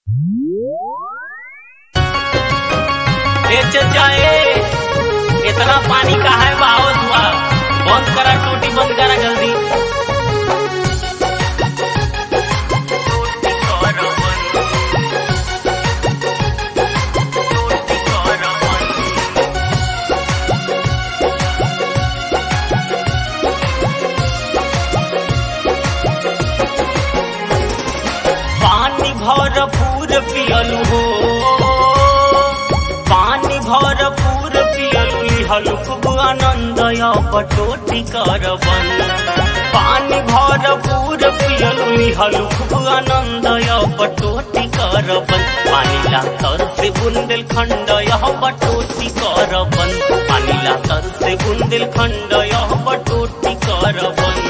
ए चचा ए इतना पानी का है बहाव हुआ बंद करा टूटी बंद करा जल्दी पानी भरपूर पियलू हो पानी भरपूर पियलू लिहलू खूब आनंद पटोटी करबन पानी भरपूर पियलू लिहलू खूब आनंद पटोटी करबन पानी लातर से बुंदेल खंड यह पटोटी करबन पानी लातर से बुंदेल खंड यह पटोटी करबन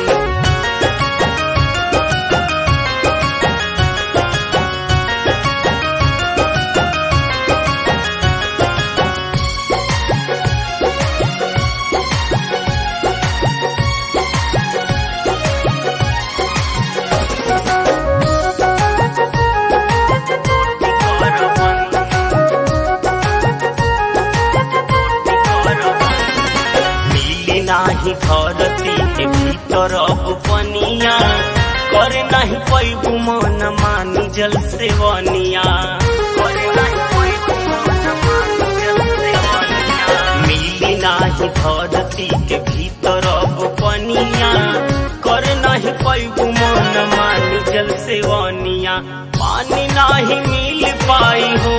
मिली नाही धरती के भीतर अब पनिया करे नाही पैबू मन मानी जल सेवनिया करे नाही पैबू मन मानी जल सेवनिया मिली नाही धरती के भीतर अब पनिया करे नाही पैबू मन मानी जल सेवनिया पानी नाही मिल पाई हो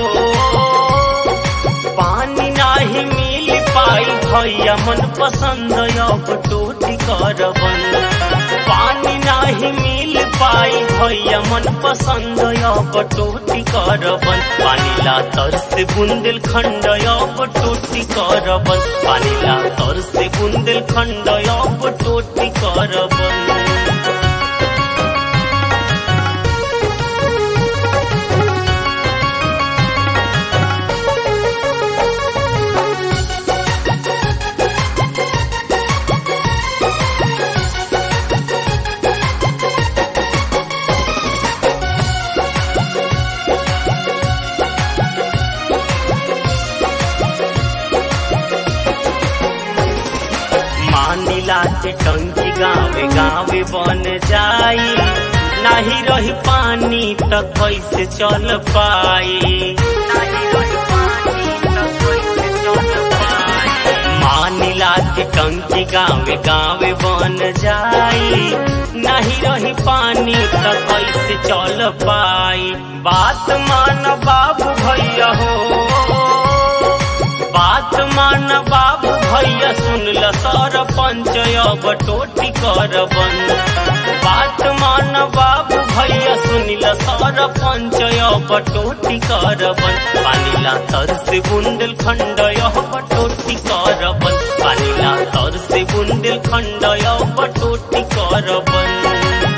पानी नाही मिल पाई भैया मन पसंद अब टोटी करबन पानी नाही मिल पाई भैया मन पसंद अब टोटी करबन पानी ला तर से बुंदेल खंड अब टोटी करबन पानी ला तर से बुंदेल खंड अब टोटी करबन मानिला के टंकी गावे गावे बन जाई नाही रही पानी त कैसे चल पाई नाही रही पानी त कैसे चल पाई मानिला के टंकी गावे गावे बन जाई नहीं रही पानी त कैसे चल पाई बात मान बाबू भैया हो बात मान बाबू भैया सुन ल सरपंच अब टोटी करबन बात मान बाबू भैया सुन ल सरपंच अब टोटी करबन पानी ला तर से बुंदेल खंड अब टोटी करबन पानी ला तर से बुंदेल खंड अब टोटी करबन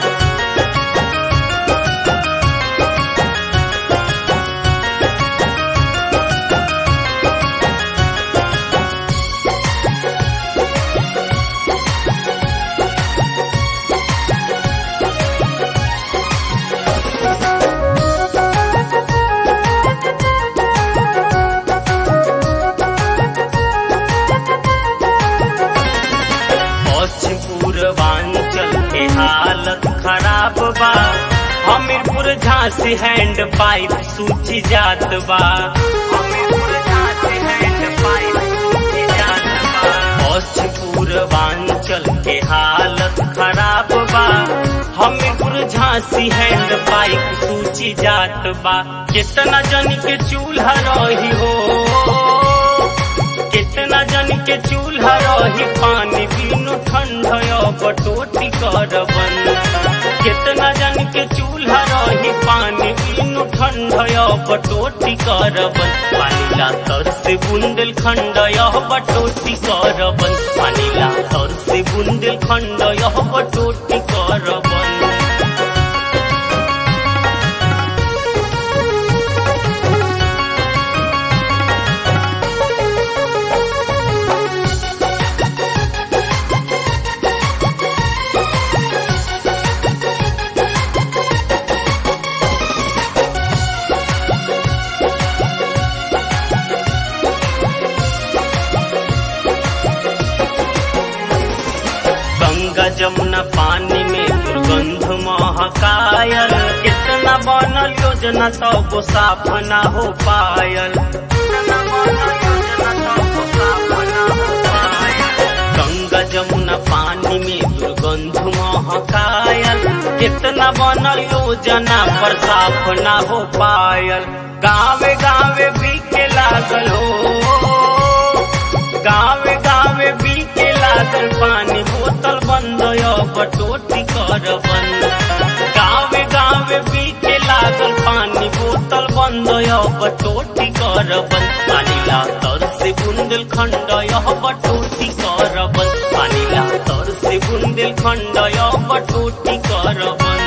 पश्चिम पूर्वांचल के हालत खराब बा हमीरपुर झांसी हैंड पाइप सूची जात बा हमीरपुर झांसी हैंड पाइप सूची जात बा पश्चिम पूर्वांचल के हालत खराब बा हमीरपुर झांसी हैंड पाइप सूची जात बा कितना जन के चूल्हा रही हो कितना जन के चूल्हा रही पानी बिनु ठंड बटोटी करबन कितना जन के चूल्हा रही पानी बिनु ठंड बटोटी करबन पानी ला तर से बुंदेल खंड यह बटोटी करबन पानी ला तर से बुंदेल खंड यह बटोटी करबन बनल योजना तब साफ ना हो पायल गंगा जमुना पानी में दुर्गंध महकायल कितना बनल योजना पर साफ ना हो पायल गावे गावे बीके लागल हो गावे गावे बीके लागल पानी बोतल बंद अब टोटी कर बंद गावे गावे बीके लागल पानी बोतल बंद अब टोटी कर बंद पानी ला तर से बुंदेल खंड अब टोटी कर बंद पानी ला तर से बुंदेल खंड अब टोटी कर बंद